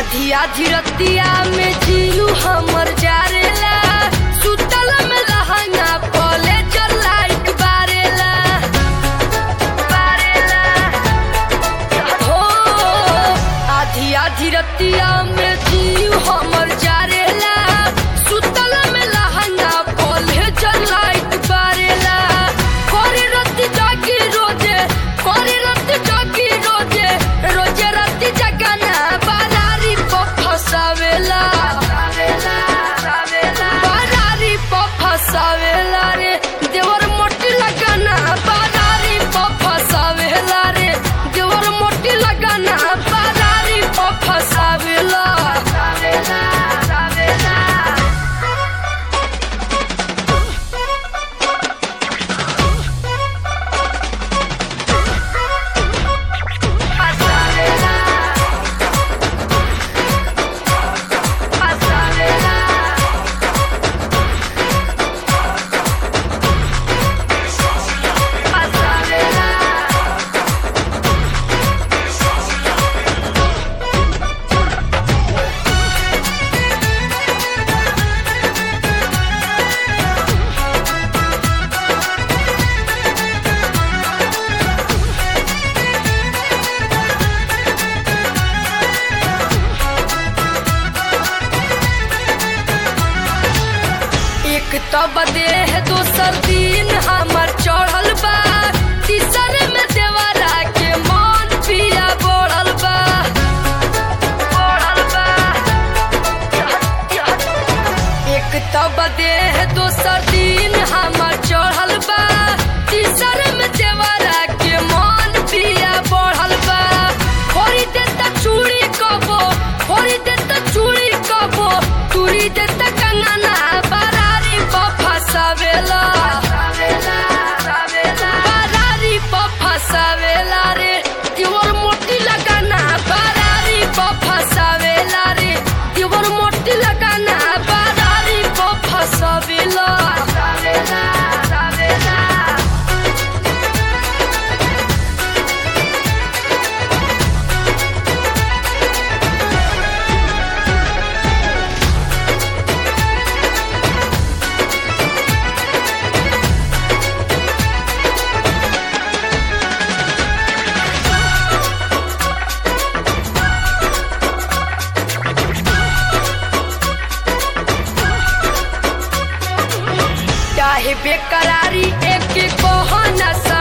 आधी आधी रतिया में जीलू हमर जारेला सुतल में रहंगा पले लाइट बारेला बारेला हो आधी आधी रतिया में जीलू हमर जारेला सुतल में रहंगा पले लाइट बारेला करे रति जागी रोजे करे रति जागी रोजे रोजे रति जगना बारारी प फसावेला बारारी प फसावेला रे देवर मोटी लगाना बारारी प फसावेला रे देवर मोटी लगाना बारारी प फसावेला एक तब देह दोसर दिन हमर चढ़ल बा तीसर में देवरा के मन पिया बढ़ल बा बढ़ल बा एक तब देह दोसर दिन हमर चढ़ल बा तीसर में देवरा के मन पिया बढ़ल बा फोड़ी देता चूड़ी कबो फोड़ी देता चूड़ी कबो तुरी देता कंगना बरारी प फसावेला बरारी प फसावेला रे दिवर मोटी लगाना बरारी प फसावेला रे दिवर मोटी लगाना बरारी प फसावेला चाहे बेकरारी एक बहाना